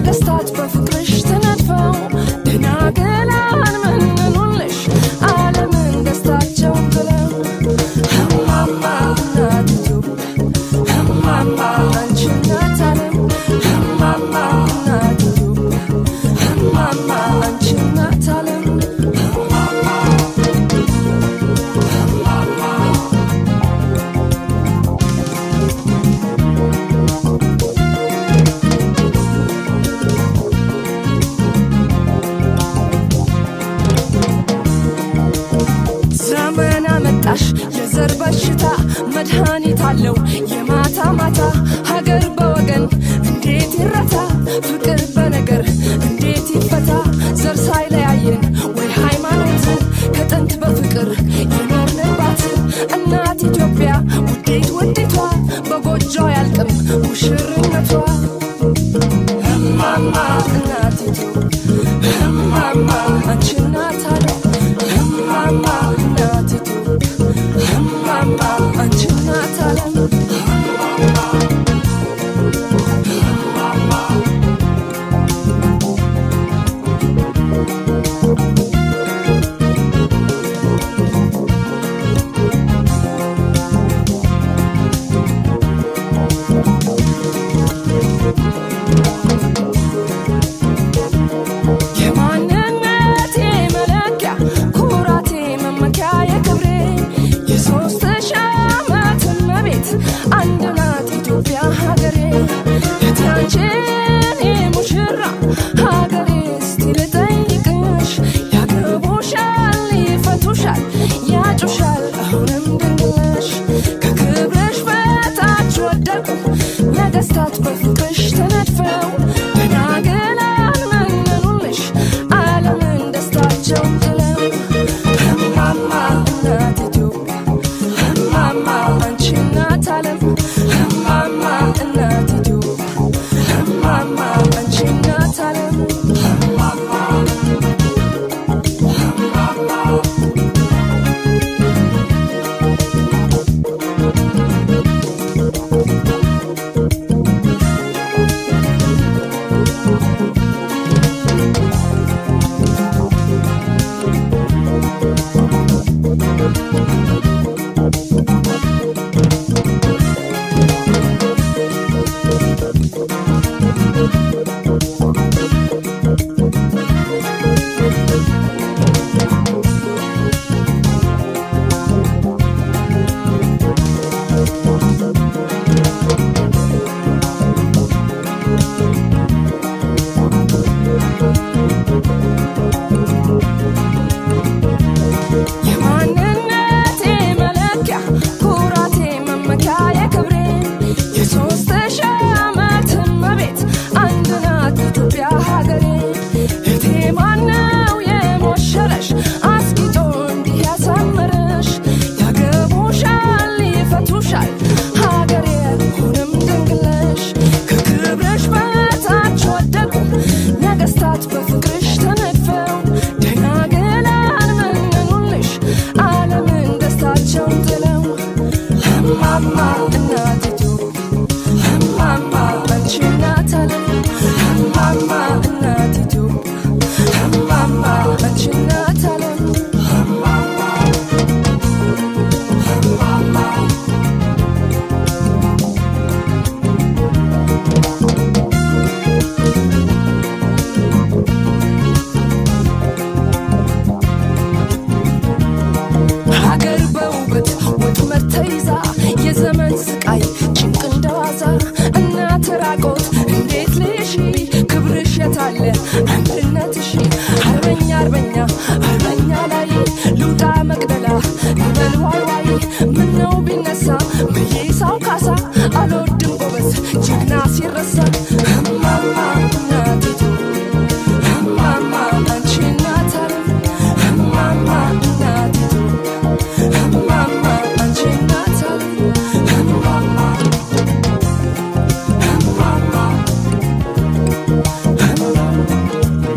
ነገስታት በፍቅርሽ ተነድፈው ደናግላን መንኑልሽ ዓለምን ደስታቸውን ብለው እማማ እናት ኢትዮጵያ እማማ አንቺ እናት ዓለም እማማ እናት ኢትዮጵያ እማማ አንቺ እናት ዓለም ዘመን አመጣሽ የዘር በሽታ መድኃኒት አለው የማታ ማታ ሀገር በወገን እንዴት ይረታ ፍቅር በነገር እንዴት ይፈታ ዘር ሳይለያየን ወይ ሃይማኖት ከጥንት በፍቅር የኖርንባት እናት ኢትዮጵያ ውዴት ውዲቷ በጎጆ ያልቅም ሙሽርነቷ እማማ እናት ኢትዮጵያ እማማ አንቺ እናት አለ እማማ እናት ኢትዮጵያ እማማ አንቺ እናት ዓለም የማንነቴ መለኪያ ኩራቴ መመኪያ የክብሬ የሶስት ሺህ ዓመት እመቤት አንድ ናት ኢትዮጵያ ሀገሬ የትያንቺን ሙሽራ ሀገሬ እስቲ ልጠይቅሽ ያገቡሻል ይፈቱሻል ያጩሻል አሁንም ድንግልሽ ከክብርሽ በታች ወደቁ ነገስታት በፍቅርሽ ተነድፈው ደናግላን መነኑልሽ ዓለምን ደስታቸውን ጥለው እማማ እናት ኢትዮጵያ እማማ አንቺ እናት ዓለም እማማ እናት ኢትዮጵያ እማማ አንቺ እናት ዓለም የማንነቴ መለኪያ ኩራቴ መመኪያ የክብሬ የሶስት ሺህ ዓመት እመቤት አንድ ናት ኢትዮጵያ ሀገሬ እቴ ማነው የሞሸረሽ አስጊጦ እንዲህ ያሳመረሽ ያገቡሻል ይፈቱሻል ሀገሬ ሁንም ድንግለሽ ከክብርሽ በታች ወደቁ ነገስታት በፍቅርሽ ተነድፈው ደናግላን መነኑልሽ ዓለምን ደስታቸውን ጥለው እማማ እናት ኢትዮጵያ እማማ አንቺ እናት ዓለም እማማ እናት ኢትዮጵያ እማማ አንቺ እናት ዓለም ሀገር በውበት ወጥመድ ተይዛ የዘመን ስቃይ ጭንቅ እንደዋዛ እናት ራቆት እንዴት ልሽ ክብርሽ የታለ አንድነትሽ አርበኛ አርበኛ አርበኛ ላይ ልውጣ መቅደላ ይበል ዋይ ዋይ ምነው ቢነሳ መይሳው ካሳ አልወድም ጎበዝ ጀግና ሲረሳ እማማ እናት ኢትዮጵያ እማማ አንቺ እናት ዓለም እማማ እናት ኢትዮጵያ እማማ አንቺ እናት ዓለም እማማ እማማ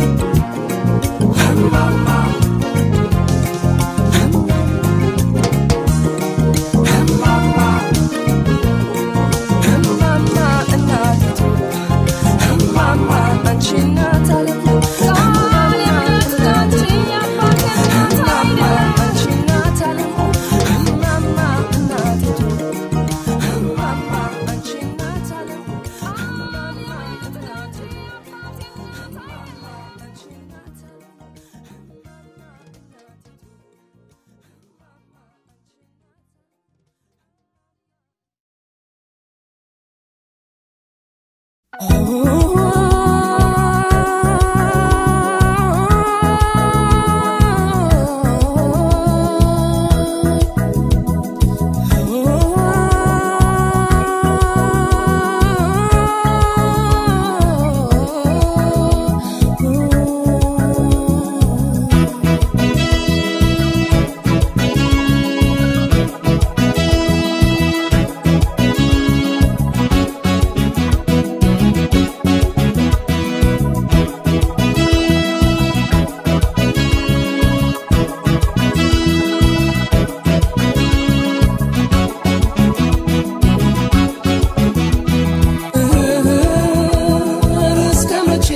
እስከ መቼ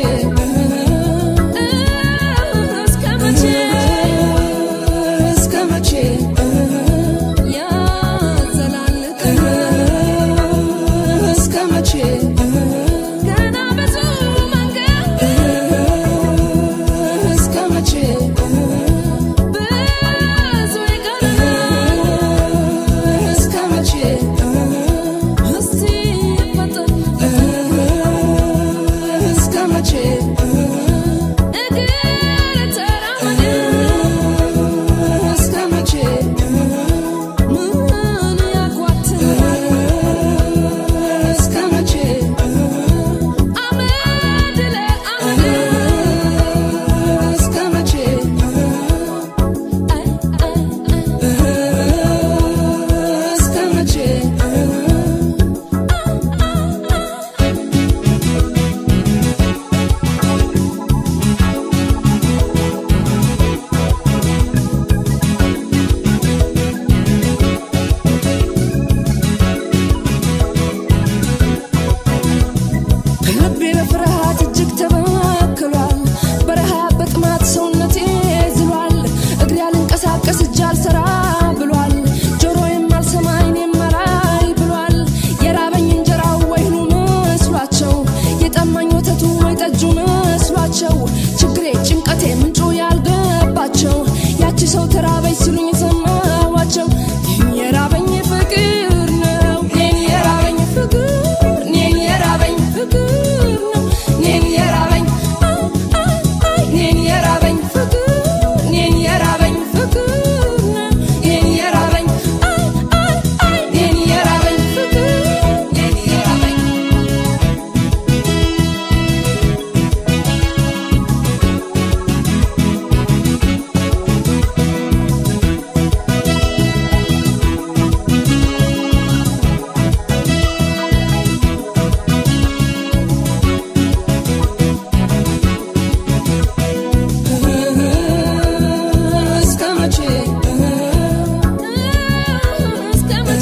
እስከ መቼ እስከ መቼ ያዘላልቅ እስከ መቼ ገና ብዙ መንገድ እስከ መቼ ብዙ ይቀረናል እስከ መቼ እስቲ ፈጠን እስከ መቼ እግር ተራመድ እስከ መቼ ምን ያጓትናል እስከ መቼ አመድ ለአመድ እስከ መቼ እስከ መቼ ልቤ በፍርሃት እጅግ ተበክሏል። በረሃብ በጥማት ሰውነቴ ዝሏል። እግሬ አልንቀሳቀስ እጅ አልሰራ ብሏል። ጆሮዬም አልሰማ ዓይኔም አላይ ብሏል። የራበኝ እንጀራው ወይኑ መስሏቸው፣ የጠማኝ ወተቱ ወይ ጠጁ መስሏቸው፣ ችግሬ ጭንቀቴ ምንጩ ያልገባቸው ያቺ ሰው ተራበኝ ሲሉኝ ሰማዋቸው። ይህን የራበኝ ፍቅር ነው ይህን የራበኝ ፍቅር እኔን የራበኝ ፍቅር ነው እኔን የራበኝ አይ አይ አይ እኔን የራበኝ ፍቅር እኔን የራበኝ ፍቅር ነው እኔን የራበኝ አይ አይ አይ እኔን የራበኝ ፍቅር እኔን የራበኝ እስከ መቼ እስከ መቼ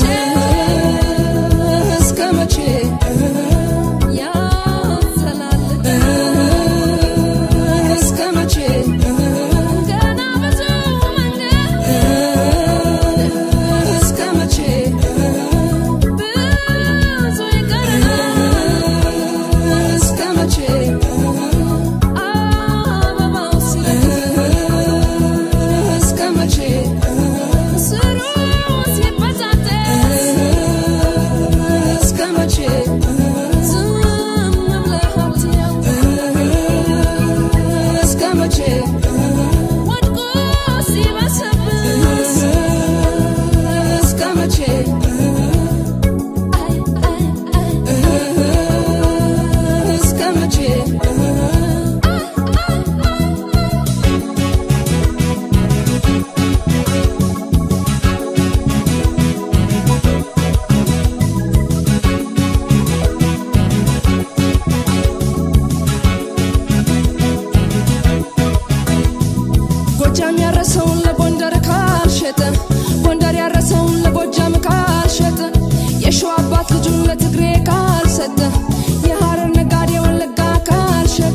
እስከ መቼ ያዘላልቅ እስከ መቼ ገና ብዙ መንገድ እስከ መቼ ብዙ ይቀረናል እስከ መቼ አበባው ሲለቅ እስከ መቼ ስሩ ሲበዛበት እስከ መቼ ዝም ብለህ አትየው እስከ መቼ ወድቆ ሲበሰብስ እስከ መቼ አይ አይ አይ እስከ መቼ ጎጃም ያረሰውን ለጎንደር ካልሸጠ ጎንደር ያረሰውን ለጎጃም ካልሸጠ የሸዋ አባት ልጁን ለትግሬ ካልሰጠ የሐረር ነጋዴ ወለጋ ካልሸጠ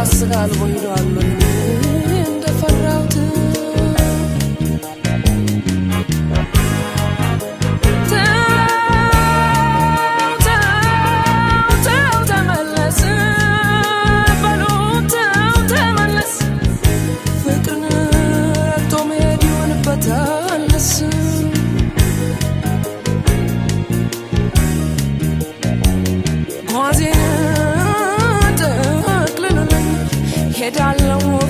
አስጋልቦ ሂዷል እንደፈራሁት ሄዳለው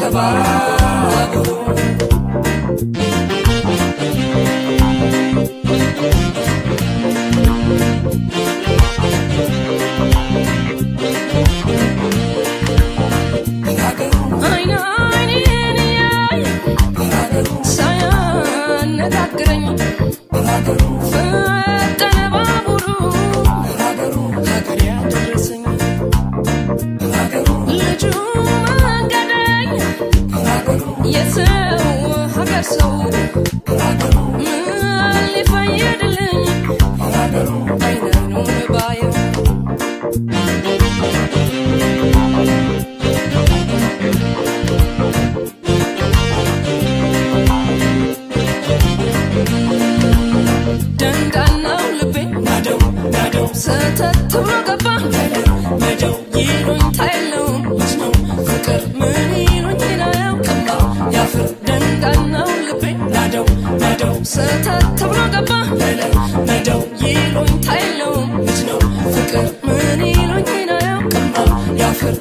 ከባቡሩ አይን አይኔን እያየ ሳያነጋግረኝ ፈጠነ ባቡሩ ሀገር ያደረሰኝ ልጁ መንገደኝ የሰው ሀገር ሰው ምን ሊፈይድልኝ አይን አይኑን ባየው ደንዳናው ልቤ ናደው ናደው ሰተት ብሎ ገባ ነደው ይሉኝ ታየለውም ልጅ ነው ፍቅር ምን ይሉኝ ናያውቅማ ያፍር ደንዳናው ልቤ ናደው ናደው ሰተት ብሎ ገባ ነደው ይሉኝ ታየለውም ልጅ ነው ፍቅር ምን ይሉኝ ናያውቅማ ያፍር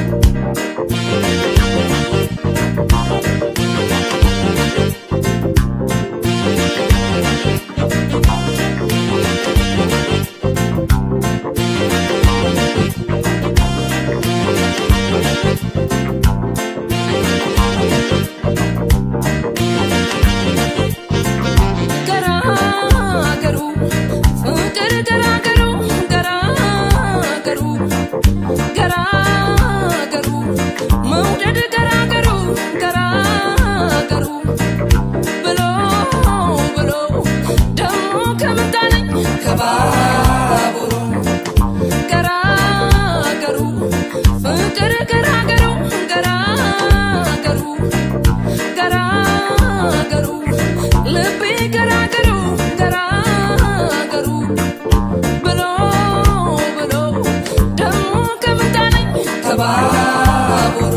ገራገሩ ፍቅር ገራገሩ ገራገሩ ገራገሩ መውደድ ገራገሩ ገራገሩ ብሎ ብሎ ደሞ ከምጣለኝ ከባቡሩ ገራገሩ ፍቅር ገራገሩ ገራገሩ ገራገሩ ልቤ ገራገሩ ገራገሩ ብሎ ብሎ ደሞ ከምጣለኝ ከባቡሩ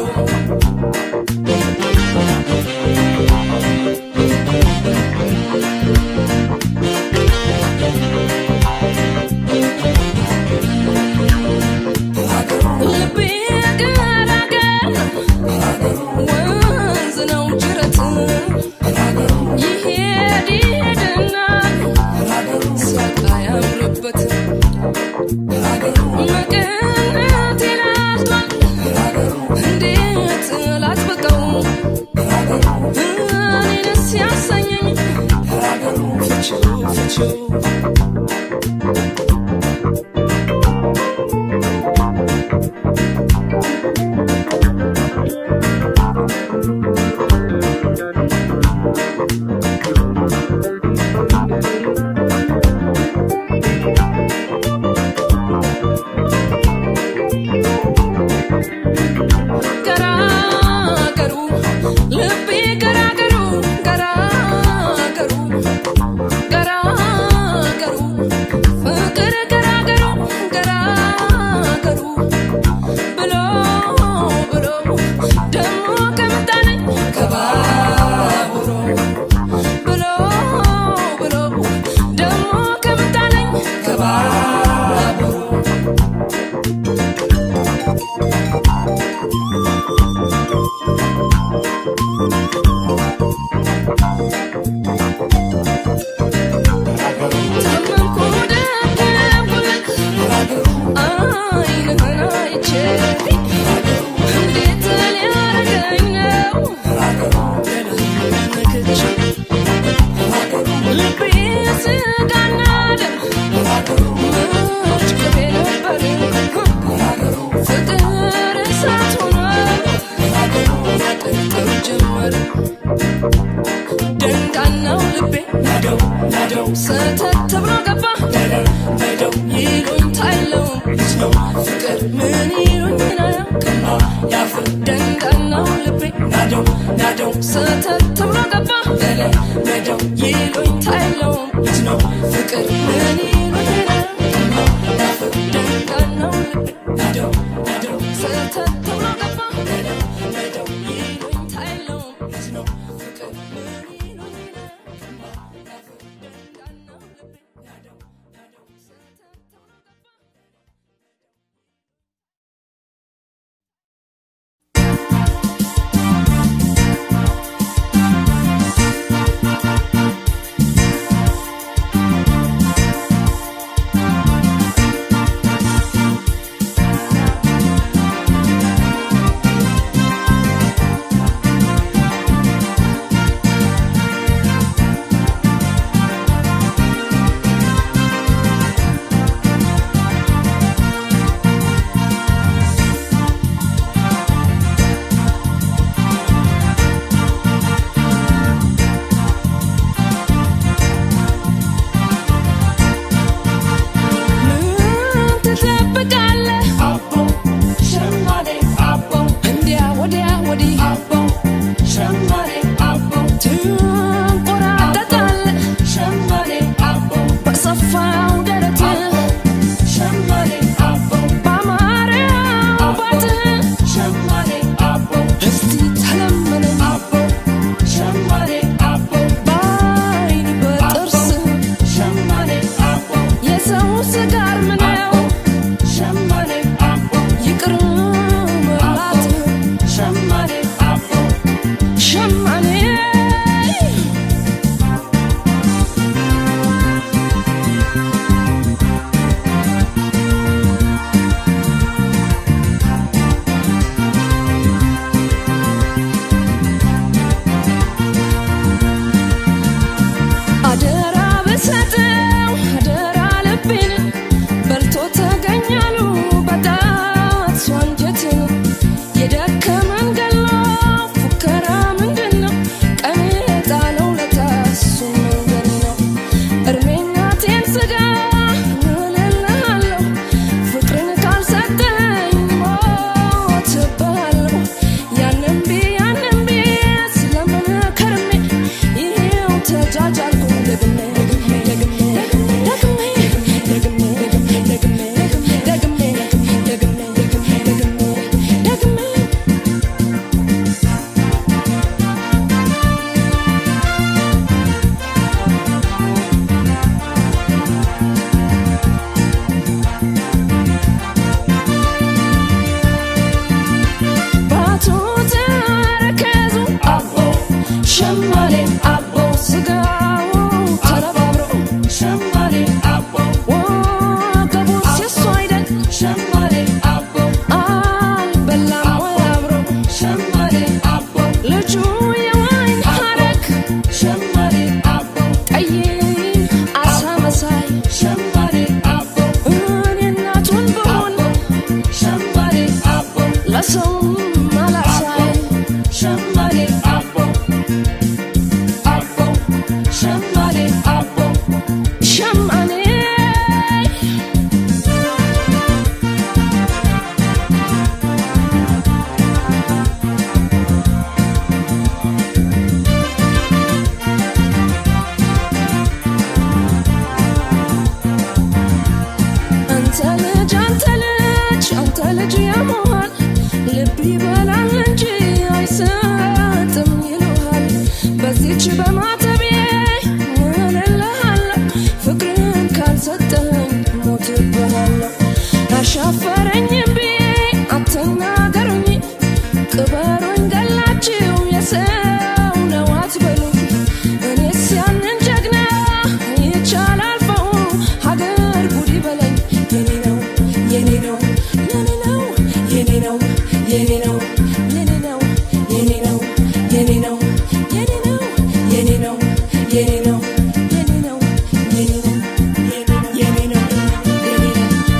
ልቤ ገራገር ወንዝ ነው ጅረት ይሄድ ይሄድና ሳቃ ያምርበት መቀነት ይላቷል እንዴት ላጥብቀው እኔንስ ያሰኘኝ ፍቺው ፍቺው ገራገሩ ልቤ ገራገሩ ገራገሩ ገራገሩ ፍቅር ገራገሩ ገራገሩ ብሎ ብሎ ደሞ ከምጣለኝ ከባቡሩ ብሎ ብሎ ደሞ ከምጣለኝ ከባቡሩ ታመንኩ ደገምኩልህ አይንህን አይቼ እንዴት ሊያረገኝ ነው ነክቼ ልቤ ስጋና ደም መች ቅቤ ነበር ፍቅር እሳት ሆኖ ያቀልጠው ጀመር ደንዳናው ልቤ ናደው ናደው ሰተት ብሎ ገባ ነደው ይሉኝ ታይለውም ልጅ ነው ፍቅር ምን ይሉኝ ናያውቅማ ያፍር ደንዳናው ልቤ ናደው ናደው ሰተት ብሎ ገባ ነደው ይሉኝ ታይለውም ልጅ ነው ፍቅር ምን ይሉኝ ናያውቅማ ያፍር ደንዳናው ልቤ ናደው ናደው ሰተት ብሎ ገባ ነደው ይሉኝ ታይለውም ልጅ ነው ፍቅር ምን ይሉኝ ናያውቅማ ያፍር ደንዳናው ልቤ ናደው ናደው ሰተት ብሎ ገባ ♪ ንገሩኝ ገላችሁ የሰው ነው አትበሉኝ እኔስ ያንን ጀግና ይቻላል ፈው ሀገር ጉድ ይበለኝ የኔ ነው የኔ ነው የኔ ነው የኔ ነው የኔ ነው የኔ ነው የኔ ነው የኔ ነው የኔ ነው የኔ ነው የኔ ነው የኔ ነው የኔ ነው የኔ ነው የኔ ነው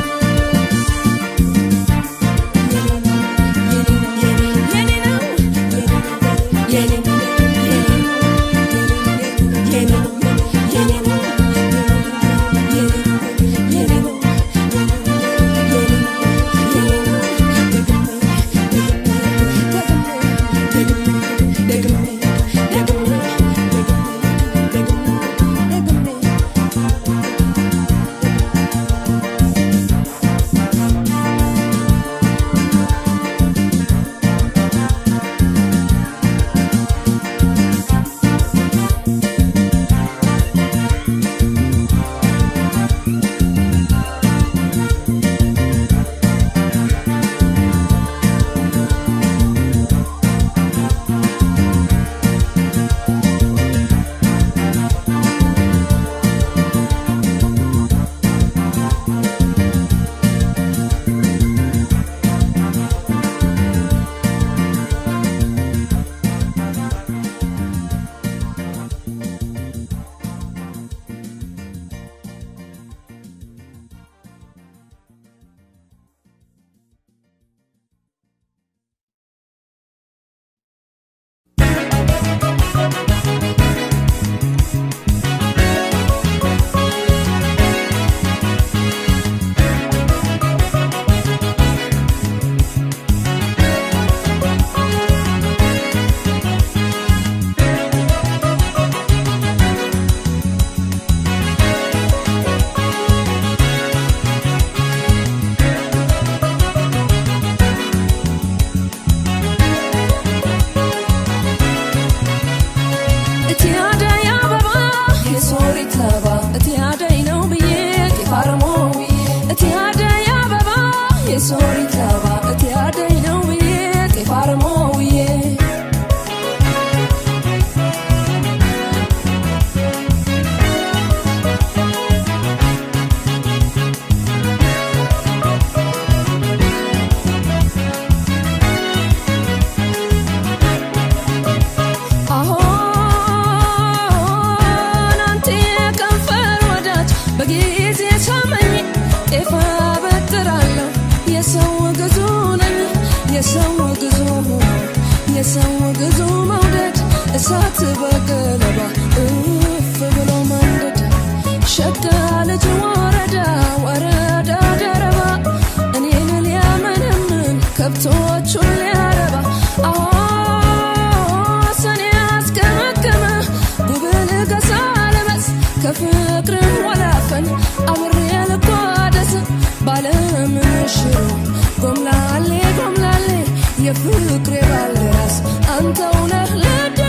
እቲ አደይ አበባ የሶሪት ለባ እቲ አደይ ነው ብዬ ጢፋርሞ ብዬ እቲ አደይ አበባ የሶሪት ለባ እቲ አደይ ነው ብዬ ጢፋርሞ ብዬ አሁን አንተ የከንፈር ወዳጅ በጊዜ ሳመኝ ጤፍ አበጥራለሁ የሰው ግዙ ነኝ የሰው ግዙ የሰው ግዙ መውደድ እሳት በገለባ እፍ ብሎ መንደድ ሸጋ ልጅ ወረዳ ወረዳ ደረባ እኔን ሊያመነምን ከብቶቹን ሊያረባ አዎ ሰኔ አስገመገመ ጉብል ገሳ ለበስ ከፍቅር ወላፈን አብሬ ልጓደስ ባለምንሽሩ ጎምላሌ ጎምላሌ የፍቅሬ ባልደራስ አንተው ነህ ለድሌ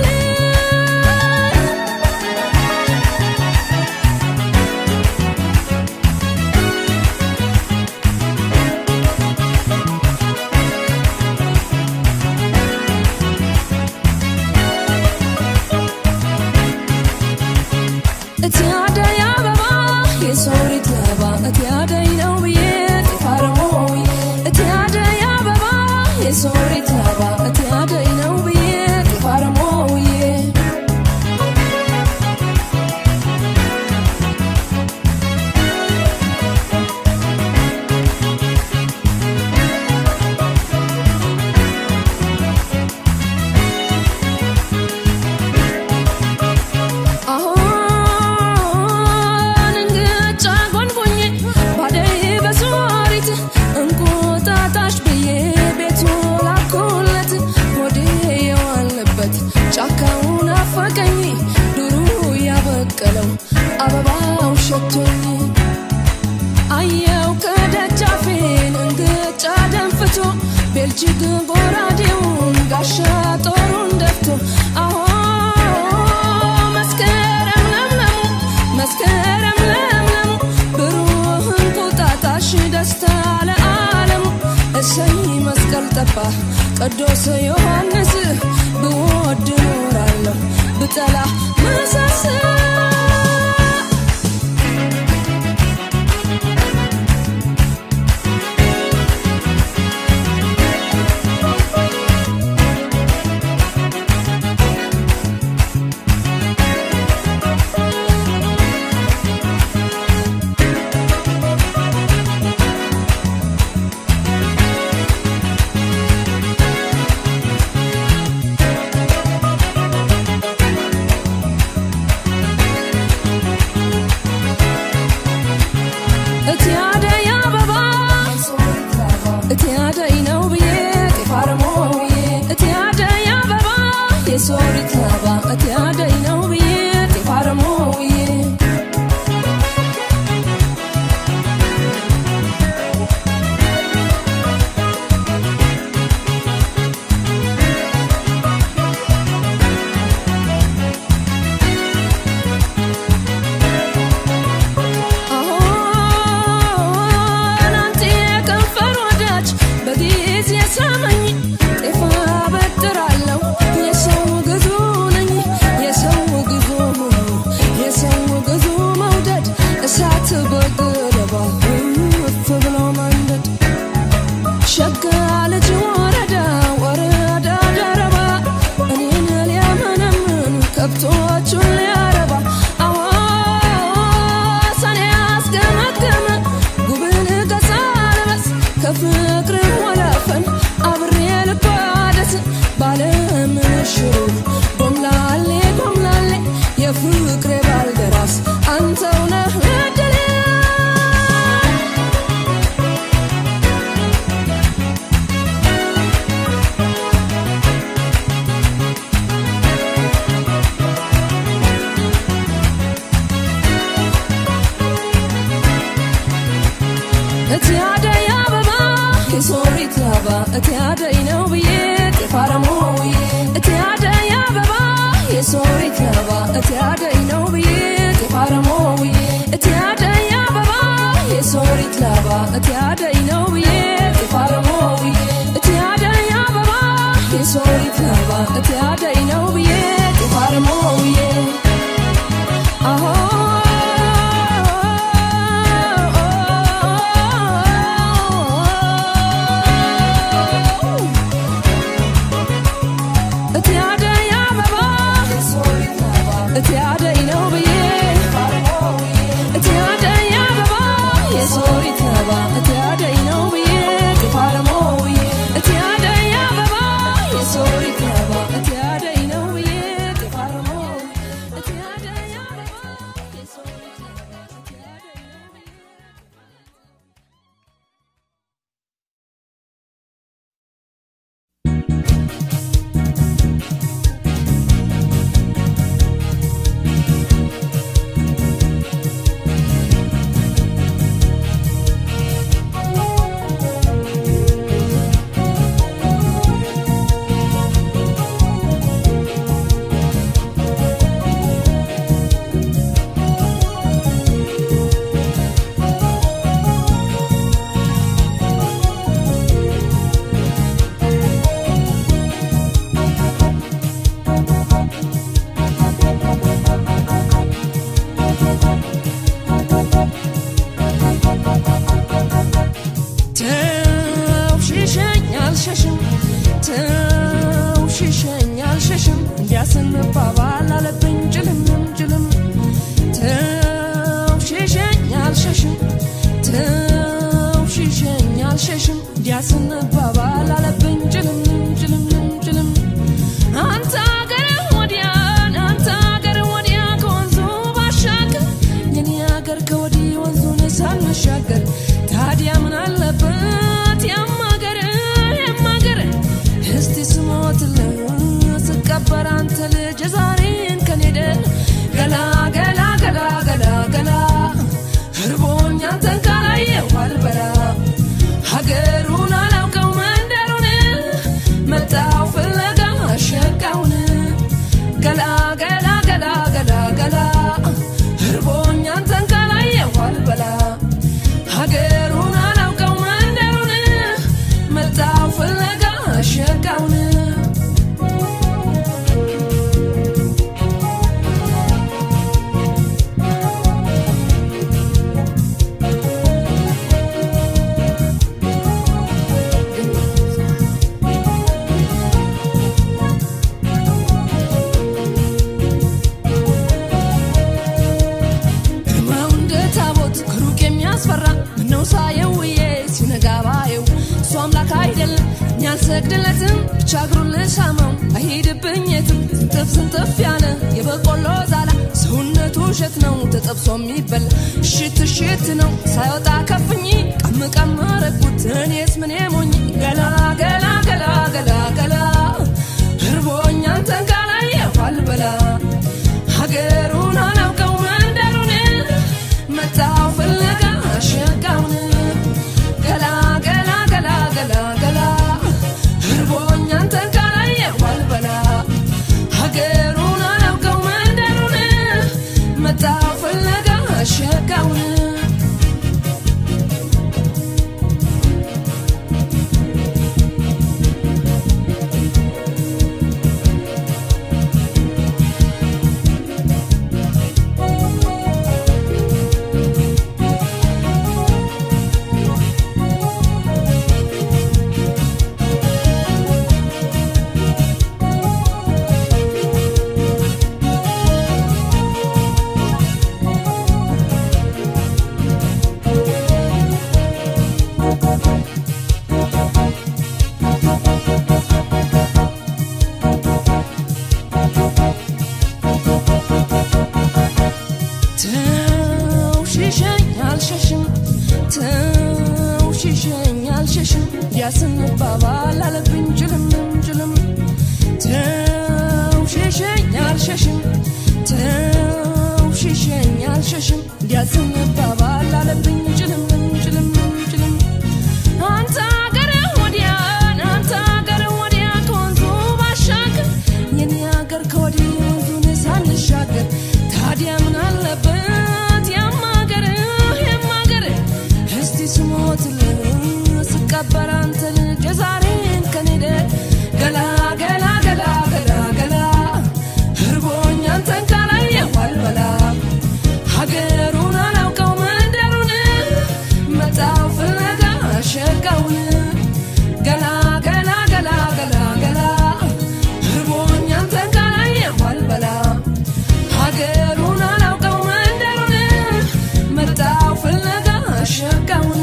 እቲ አደይ አበባ የሶሪት ለባ እቲ አደይ ነው ብዬ ጢፋርሞ ብዬ እቲ አደይ አበባ የሶሪት ለባ እቲ አደይ ነው ብዬ ጢፋርሞ ቅዱስ ዮሐንስ ብወድ ኖራለሁ ብጠላ መሳሳ እቲ አደይ አበባ እቲ አደይ ነው ብዬ ጤፍ አረሞ ብዬ እቲ አደይ አበባ የሶሪት ላባ እቲ አደይ ነው ብዬ ጤፍ አረሞ ብዬ አሁን አንተ የከንፈር ወዳጅ በጊዜ ሳመኝ ጤፍ አበድራለሁ የሰው ግዙ ነኝ የሰው ግዙ የሰው ግዙ መውደድ እሳት በገለባ እፍ ብሎ መንደድ ሸጋ ልጅ ወረዳ ወረዳ ደረባ እኔን ሊያመነምን ከብቶቹን ሊያረባ አዋሳን ያስገመገመ ጉብል ገዛ ልበስ ከፍቅር ወላፈን አብሬ ልባደስ ባለምንሽሩ ጎምላሌ ጎምላሌ የፍቅሬ ባልደራስ አንተው ነህ እድሌ እቲ አደይ አበባ የሶሪት ላባ እቲ አደይ ነው ብዬ ጤፍ አረሞ ብዬ እቲ አደይ አበባ የሶሪት ላባ እቲ አደይ ነው ብዬ ጤፍ አረሞ ብዬ እቲ አደይ አበባ የሶሪት ላባ እቲ አደይ ነው ብዬ ጤፍ አረሞ ብዬ እቲ አደይ አበባ የሶሪት ላባ እቲ አደይ ነው ብዬ ጤፍ አረሞ ብዬ እቲ አደይ አበባ እቲ አደይ ነው ብዬ እቲ አደይ አበባ የሶሪት አበባ እቲ አደይ ነው ብዬ ጥፋረሞ ብዬ እቲ አደይ አበባ የሶሪት አበባ እቲ አደይ ነው ብዬ ጥፋረሞ እቲ አደይ አበባ የሶሪት አበባ እቲ አደይ ነው ብዬ ተው ሽሸኝ አልሸሽም ተው ሽሸኝ አልሸሽም እንዲያስንባባል አለብኝ ጭልምም ጭልም ተው ሽሸኝ አልሸሽም ተው ሽሸኝ አልሸሽም እንዲያስንባባል አለብኝ ጭልምም ጭልምም ጭልም አንተ አገር ወዲያን አንተ አገር ወዲያ ከወንዙ ባሻገር የኔ አገር ከወዲህ ወንዙን ሳንሻገር ታዲያ ምን አለበት ያማገር ያማገር እስቲ ስሞትልህ ስቀበር አንተ ልጅ ዛሬን ከኔ አልሰግድለትም ብቻ እግሩን ልሳመው አይሄድብኝ የትም ስንጥፍ ስንጥፍ ያለ የበቆሎ ዛላ ሰውነቱ እሸት ነው ተጠብሶ የሚበላ እሽት እሽት ነው ሳይወጣ ከፍኝ ቀም ቀም ረግኩት እኔስ ምን ሞኝ ገላ ገላ ገላ ገላ ገላ እርቦኛ አንተን ካላየሁ አልበላ ሀገሩን አላውቀው መንደሩን መጣው ፍለጋ ሸጋውን ገላ ገላ ገላ ገላ ገላ እርቦኛ አንተን ካላየሁ አልበላ ሀገሩን አላውቀው መንደሩን መጣው ፍለጋ ሸጋውን ተው ሽሸኝ አልሸሽም ተው ሽሸኝ አልሸሽም ያስንባባል አለብኝ ጭልም ጭልም ተው ሽሸኝ አልሸሽም ተው ሽሸኝ አልሸሽም ያስንባባል አለብኝ ጭልም ጭልም ጭልም አንተ አገር ወዲያ አንተ አገር ወዲያ ከወንዙ ባሻገር የኔ አገር ከወዲህ ወንዙን ሳንሻገር ታዲያ ምን አለበት ያማገር ያማገር እስቲ ስሞትልህ ስቀበር አንተን ጀዛሬን ከኔደ ገላ ገላ ገላ ገላ ገላ እርቦኝ አንተን ካላየሁ አልበላ ሀገሩን አላውቀው መንደሩን መጣው ፍለጋ ሸጋውን ገላ ገላ ገላ ገላ ገላ እርቦኝ አንተን ካላየሁ አልበላ ሀገሩን አላውቀው መንደሩን መጣው ፍለጋ ሸጋውን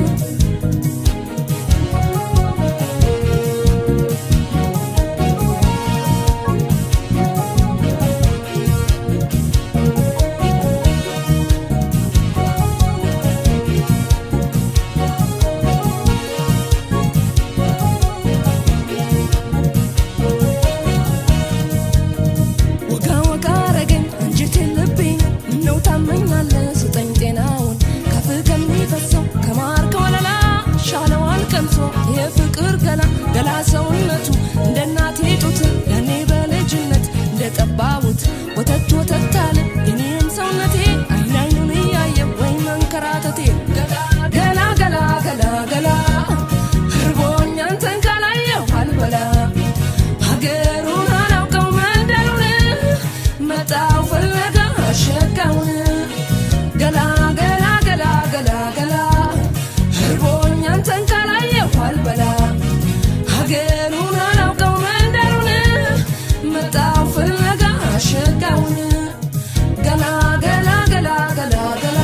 ወጋ ወጋ አረገኝ አንጀቴን ልቤን ምነው ታመኛለህ ስጠኝ ጤናውን ከፍ ከሚፈሰው ከማር ከወለላ ሻለዋል ቀምሶ የፍቅር ገላ ገላ ሰውነቱ እንደ እናቴ ጡት ያኔ በልጅነት እንደ ጠባቡት ወተት ወተት አለ የኔም ሰውነቴ አይን አይኑን እያየ ወይ መንከራተቴ ገላ ገላ ገላ ገላ ገላ እርቦኝ አንተን ካላየሁ አልበላ ሀገሩን አላውቀው መንደሩን መጣው ፍለጋ ሸጋውን ገላ ገላ ገላ ገላ ገላ እርቦኝ አንተን ካላየሁ አልበላ ሀገሩን አላውቀው መንደሩን መጣው ፍለጋ ሸጋውን ገላ ገላ ገላ ገላ ገላ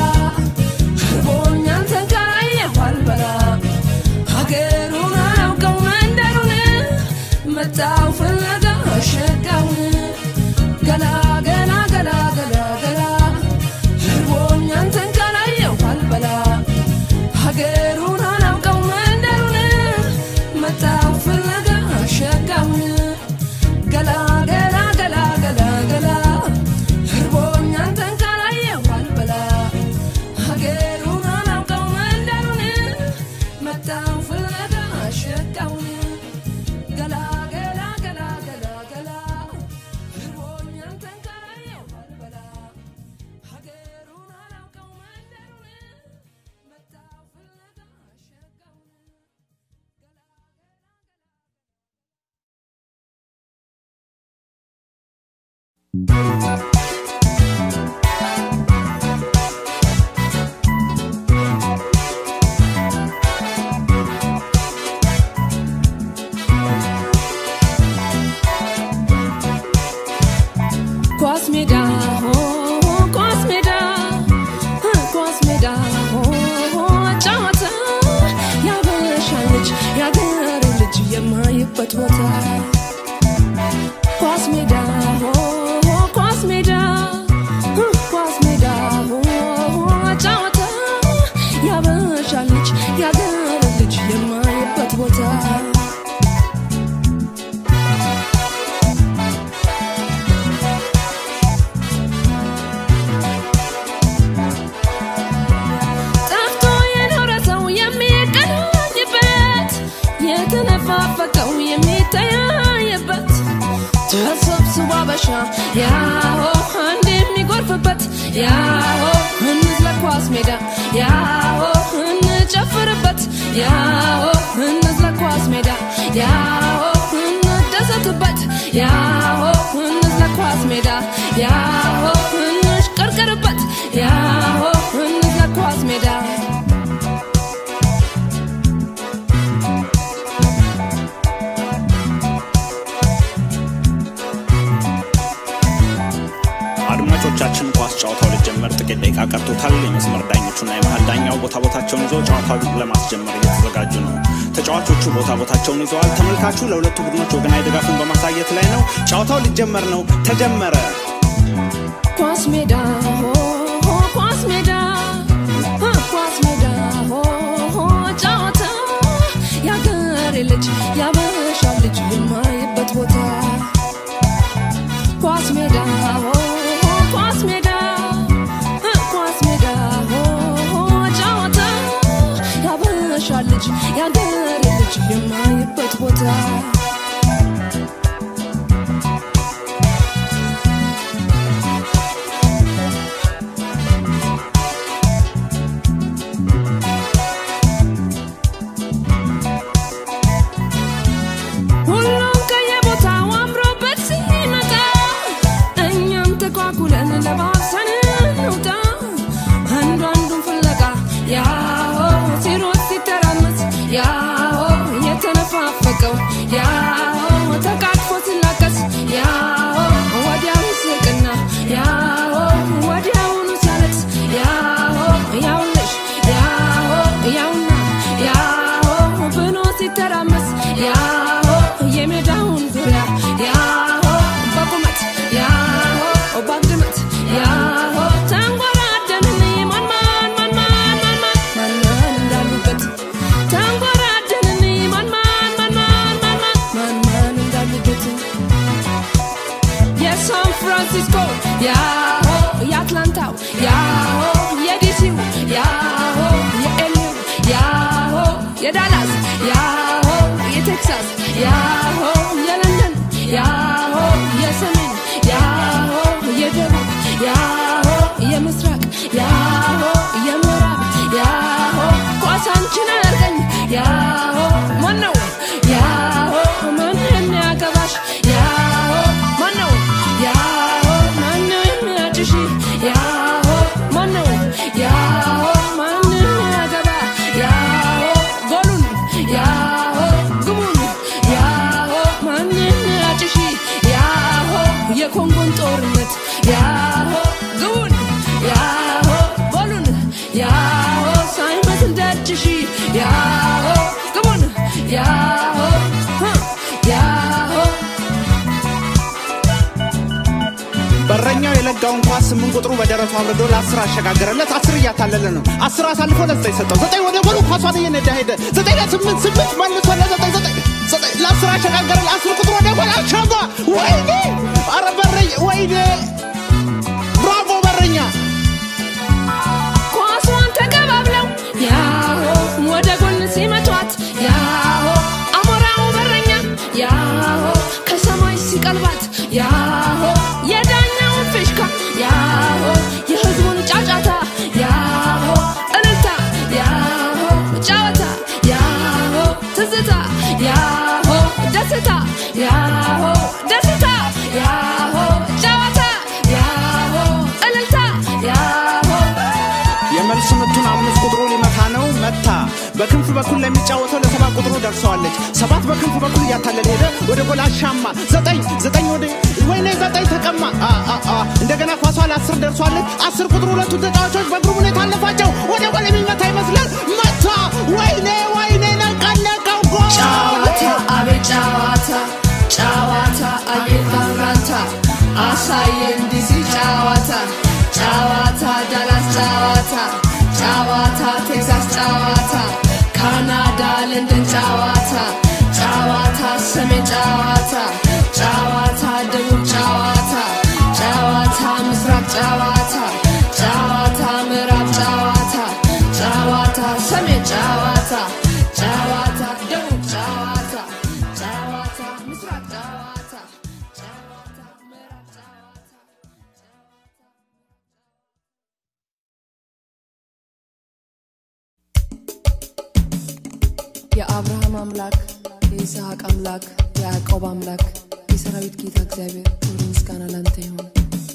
እርቦኝ አንተን ካላየሁ አልበላ ሀገሩን አላውቀው መንደሩን መጣው ፍለጋ ሸጋውን ገላ ገላ ገላ ገላ ገላ እርቦኝ አንተን ካላየሁ አልበላ ሀገሩን አላውቀው መንደሩን መጣው ፍለጋ ሸጋውን ገላ ገላ ገላ ገላ ገላ እርቦኝ አንተን ካላየሁ አልበላ ሀገሩን አላውቀው መንደሩን መጣው ፍለጋ ሸጋውን ገላ ገላ ገላ ገላ ገላ እርቦኝ አንተን ካላየሁ አልበላ ሀገሩን አላውቀው መንደሩን መጣው ፍለጋ ሸጋውን ኳስ ሜዳ ሆ ኳስ ሜዳ ኳስ ሜዳ ሆ ጨዋታ ያበሻ ልጅ ያገሬ ልጅ የማይባ አበሻ ያሆ አንድ የሚጎርፍበት ያሆ እንዝለቅ ኳስ ሜዳ ያሆ እንጨፍርበት ያሆ እንዝለቅ ኳስ ሜዳ ያሆ እንደሰትበት ያሆ እንዝለቅ ኳስ ሜዳ ያሆ እንሽቀርቅርበት ያሆ እንዝለቅ ኳስ ሜዳ አድማጮቻችን ኳስ ጨዋታው ሊጀመር ጥቂት ደቂቃ ቀርቶታል። የመስመር ዳኞቹና የመሀል ዳኛው ቦታ ቦታቸውን ይዘው ጨዋታውን ለማስጀመር እየተዘጋጁ ነው። ተጫዋቾቹ ቦታ ቦታቸውን ይዘዋል። ተመልካቹ ለሁለቱ ቡድኖች ወገናዊ ድጋፉን በማሳየት ላይ ነው። ጨዋታው ሊጀመር ነው። ተጀመረ። ኳስ ሜዳ ሆ ሆ ኳስ ሜዳ ሆ ኳስ ሜዳ ሆ ሆ ጨዋታ ያገሬ ልጅ ያበሻ ልጅ የማይበት ቦታ ኳስ ሜዳ ሆ ሆ ኳስ ሜዳ ሆ ኳስ ሜዳ ሆ ሆ ጨዋታ ያበሻ ልጅ ያገሬ ልጅ የማይበት ቦታ ሁሉም ከየቦታው አምሮበት ሲመጣ እኛም ተኳኩለን ለባብሰን እንውጣ አንዱ አንዱን ፍለጋ ያሆ ሲሮጥ ሲተራመስ ያሆ የተነፋፈቀው ያሆ ተቃቅፎ ሲላቀስ ያሆ ወዲያው ይስቅና ያሆ ወዲያውኑ ሲያለቅስ ያሆ ያውልሽ ያሆ ያውና ያሆ ብሎ ሲተራመስ ያሆ የሜዳውን ዙሪያ ያሆ በቁመት ያሆ በግምት ያሆ ተንጎራደንን ማን ማን ማን ማን ማን ማን ማን ማን እንዳሉበት ተንጎራደንን ማን ማን ማን ማን ማን ማን ማን ማን እንዳሉበት የሳን ፍራንሲስኮ ያሆ የአትላንታው ያሆ የዲሲው ያሆ የኤልዩ ያሆ የዳላስ ያሆ የቴክሳስ ያሆ የለንደን ያሆ የሰሜን ያሆ የደቡብ ያሆ የምስራቅ ያሆ የምዕራብ ያሆ ኳሳንችን አያርገኝ ያሆ ማነው ያሆ ማን የሚያገባሽ ያሆ ማነው ያሆ ማነው የሚያጭሽ ያሆ ማነው ያሆ ማን የሚያገባ ያሆ ጎሉን ያሆ ግቡን ያሆ ማን የሚያጭሽ ያሆ የኮንጎን ጦርነት ያሆ ግቡን ያሆ ጎሉን ያሆ ሳይመስል ደጅሽ ያሆ ግቡን ያሆ ህ ያሆ በረኛው የለጋውን ኳስ ስምንት ቁጥሩ በደረቱ አብርዶ ለአስር አሸጋገረለት። አስር እያታለለ ነው። አስር አሳልፎ ለዘጠኝ ሰጠው። ዘጠኝ ወደ ጎሉ ኳሷን እየነዳ ሄደ። ዘጠኝ ለስምንት ስምንት መልሶ ለዘጠኝ ዘጠኝ ዘጠኝ ለአስር አሸጋገረ። ለአስር ቁጥሩ ወደ ጎል አሻማ። ወይኔ! አረ በረኛ! ወይኔ! ብራቮ በረኛ! ኳሷን ተቀባብለው ያሆ ወደ ጎን ሲመቷት ያሆ አሞራው በረኛ ያሆ ከሰማይ ሲቀልባት ያሆ የዳኛውን ፊሽካ ያሆ የህዝቡን ጫጫታ ያሆ እልልታ ያሆ ጨዋታ ያሆ ትዝታ ያሆ ደስታ ያሆ ደስታ ያሆ ጨዋታ ያሆ እልልታ ያሆ የመልስ ምቱን አምስት ቁጥሩ ሊመታ ነው። መታ። በክንፍ በኩል ለሚጫወተው ለሰባት ቁጥሩ ደርሰዋለች። ሰባት በክንፍ በኩል እያታለለ ሄደ። ወደ ጎል አሻማ። ዘጠኝ ዘጠኝ ወደ ወይኔ ዘጠኝ ተቀማ። አ አ አ እንደገና ኳሷ ለአስር ደርሷለች። አስር ቁጥሩ ሁለቱ ተጫዋቾች በግሩም ሁኔታ አለፋቸው። ወደ ጎል የሚመታ ይመስላል። መታ። ወይኔ ወይኔ ነቀነቀው ጎል ጨዋታ አቤት ጨዋታ ጨዋታ አቤት ማምራታ አሳየን ዲሲ ጨዋታ ጨዋታ ዳላስ ጨዋታ ጨዋታ ቴክሳስ ጨዋታ ካናዳ ለንደን ጨዋታ ጨዋታ ሰሜን ጨዋታ ጨዋታ ደቡብ ጨዋታ ጨዋታ ምስራቅ ጨዋታ ጨዋታ ምዕራብ ጨዋታ ጨዋታ ሰሜን ጨዋታ ጨዋታ ደቡብ ጨዋታ ጨዋታ ምስራቅ ጨዋታ ጨዋታ ምዕራብ የአብርሃም አምላክ የይስሐቅ አምላክ የያዕቆብ አምላክ የሰራዊት ጌታ እግዚአብሔር ክብር ምስጋና ላንተ ይሁን።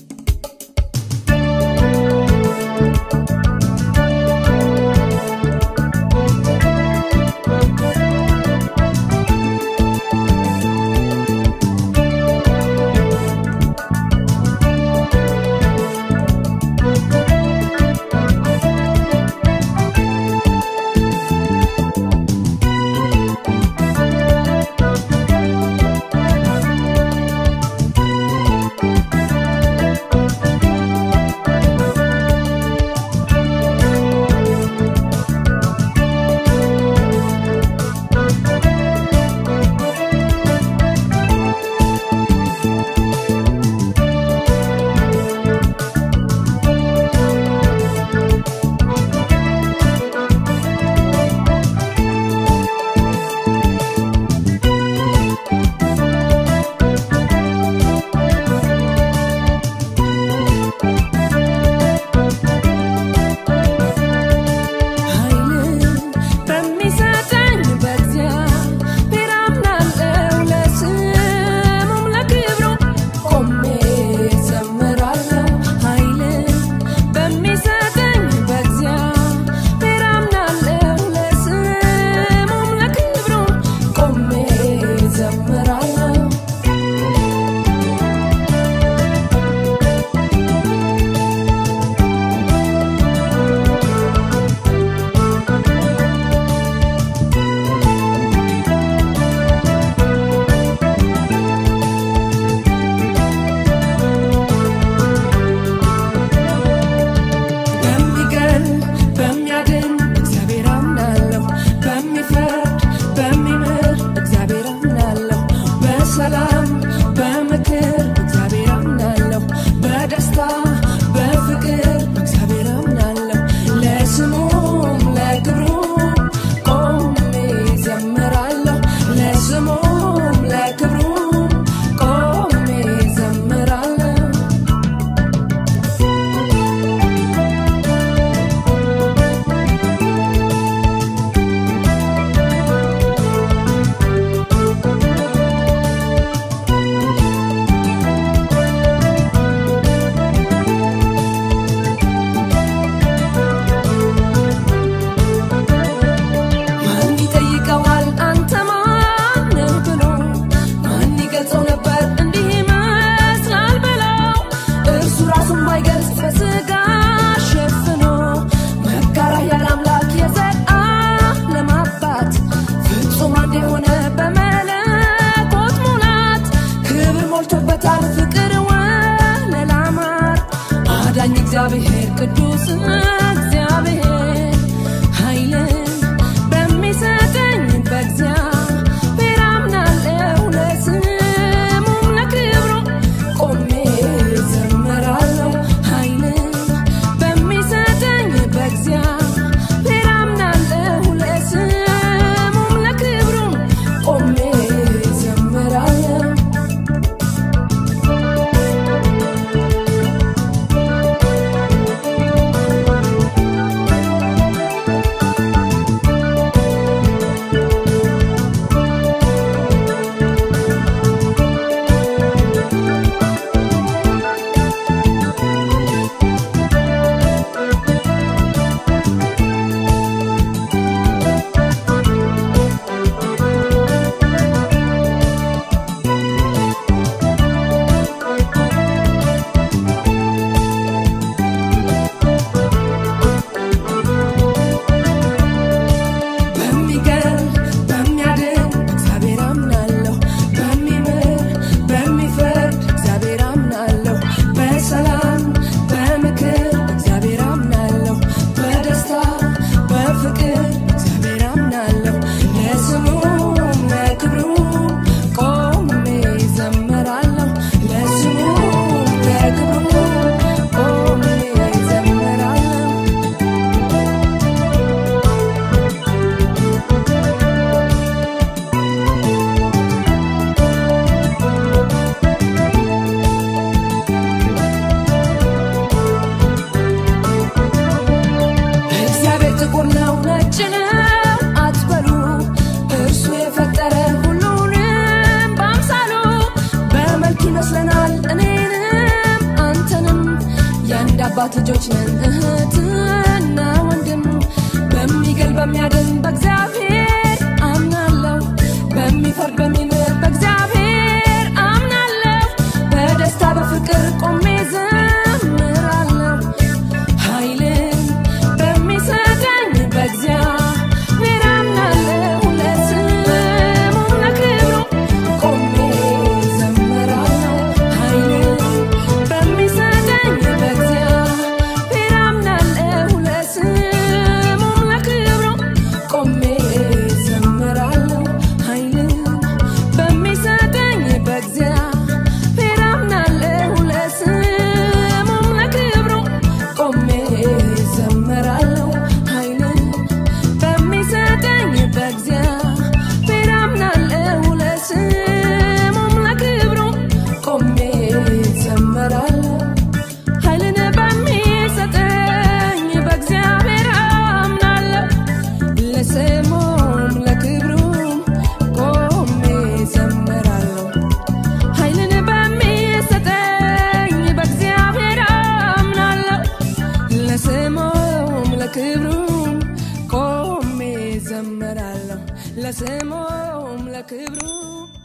ኃይልን በሚሰጠኝ በእግዚአብሔር አምናለሁ፣ ለስሙም ለክብሩ ቆሜ እዘምራለሁ። ኃይልን በሚሰጠኝ በእግዚአብሔር አምናለሁ፣ ለስሙም ለክብሩ ቆሜ እዘምራለሁ። በሚገል በሚያድን እግዚአብሔር አምናለሁ። በሚፈርድ በሚምር እግዚአብሔር አምናለሁ። በሰላም በምክር እግዚአብሔር አምናለሁ። በደስታ በፍቅር እግዚአብሔር አምናለሁ። ለስሙም ለክብሩ ቆሜ እዘምራለሁ። ለስሙም ለክብሩ ቆሜ እዘምራለሁ። ማን ይጠይቀዋል አንተ ማነህ ብሎ ማን ይገልጸው ነበር እንዲህ ይመስላል ብለው እርሱ ራሱን ባይገልጽ በስጋ ሸፍኖ መጋራ ያለ አምላክ የዘላለም አባት ፍጹም አንድ የሆነ በመለኮት ሙላት ክብር ሞልቶበታል ፍቅር ወለላ ማር አዳኝ እግዚአብሔር ቅዱስ እግዚአብሔር ኃይልን በሚሰጠኝ በእግዚአብሔር አምናለሁ ለስሙም ለክብሩ ቆሜ እዘምራለሁ። ኃይልን በሚሰጠኝ በእግዚአብሔር አምናለሁ ለስሙም ለክብሩ ቆሜ እዘምራለሁ። የአባት ልጆች ነን እህትና ወንድም በሚገል በሚያድን በእግዚአብሔር አምናለሁ በሚፈርድ በሚምር በእግዚአብሔር አምናለሁ በደስታ በፍቅር ቆሜ ዘምራለሁ ኃይልን በሚሰጠኝ በእግዚአብሔር አምናለሁ ለስሙ ለክብሩ ቆሜ ዘምራለሁ ኃይልን በሚሰጠኝ በእግዚአብሔር አምናለሁ ለስሙም ለክብሩ ቆሜ ዘምራለሁ ኃይልን በሚሰጠኝ በእግዚአብሔር አምናለሁ ለስሙም ለክብሩ ቆሜ ዘምራለሁ ኃይልን በሚሰጠኝ በእግዚአብሔር አምናለሁ ለስሙም ለክብሩ ቆሜ ዘምራለሁ ኃይልን በሚሰጠኝ በእግዚአብሔር አምናለሁ ለስሙም ለክብሩም ቆሜ ዘምራለሁ ኃይልን በሚሰጠኝ በእግዚአብሔር አምናለሁ ለስሙም ለክብሩም ቆሜ ዘምራለሁ ለስሙም ለክብሩም